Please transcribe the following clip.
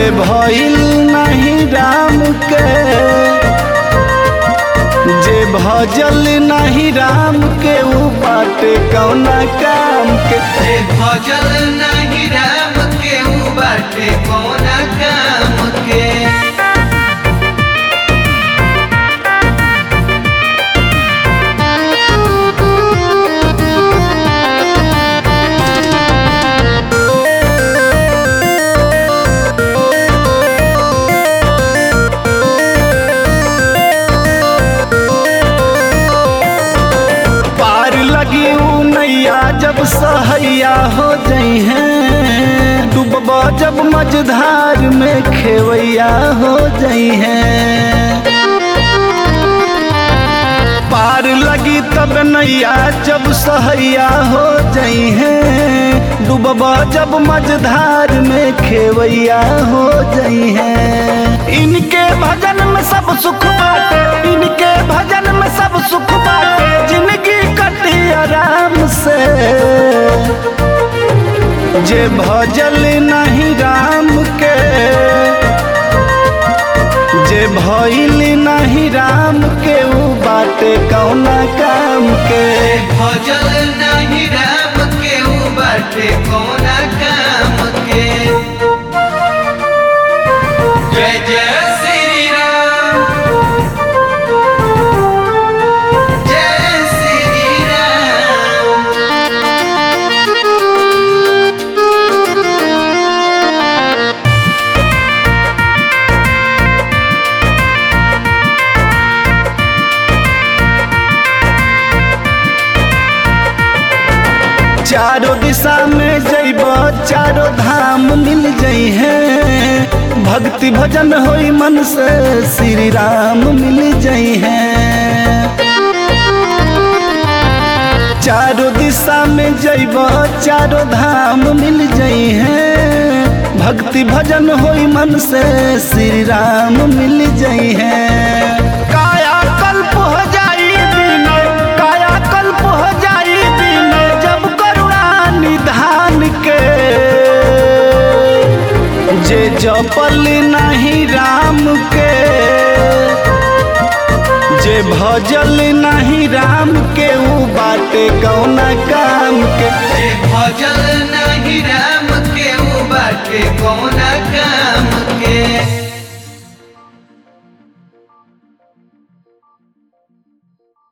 जे भइल नहीं राम के जे भजल नहीं राम के ऊ बाटे कौना काम के जे भजल नहीं राम के ऊ बाटे कौना काम के पार लगी ऊ नैया जब सहैया हो जई हैं डूबब जब मझधार में खेवैया हो जई हैं पार लगी तब नैया जब सहैया हो जई हैं डूबब जब मझधार में खेवैया हो जई हैं इनके भजन में सब सुख बाटे इनके भजन में सब सुख बाटे जिंदगी कटी आराम से जे भजल नहीं राम के जे भइल नहीं राम के ऊ बाटे कौना काम के जे भजल नहीं राम के ऊ बाटे कौना काम के जय जय श्री राम जय श्री राम चारों दिशा में जइब चारों धाम मिल जई हैं भक्ति भजन होई मन से श्री राम मिल जई हैं चारों दिशा में जइब चारों धाम मिल जई हैं भक्ति भजन होई मन से श्री राम मिल जई हैं काया कल्प हो जाई विनय काया कल्प हो जाई विनय जब करुणा निधान के जे जपल नहीं राम के जे भजल नहीं राम के ऊ बाटे कौना काम के जे भजल नहीं राम के ऊ बाटे कौन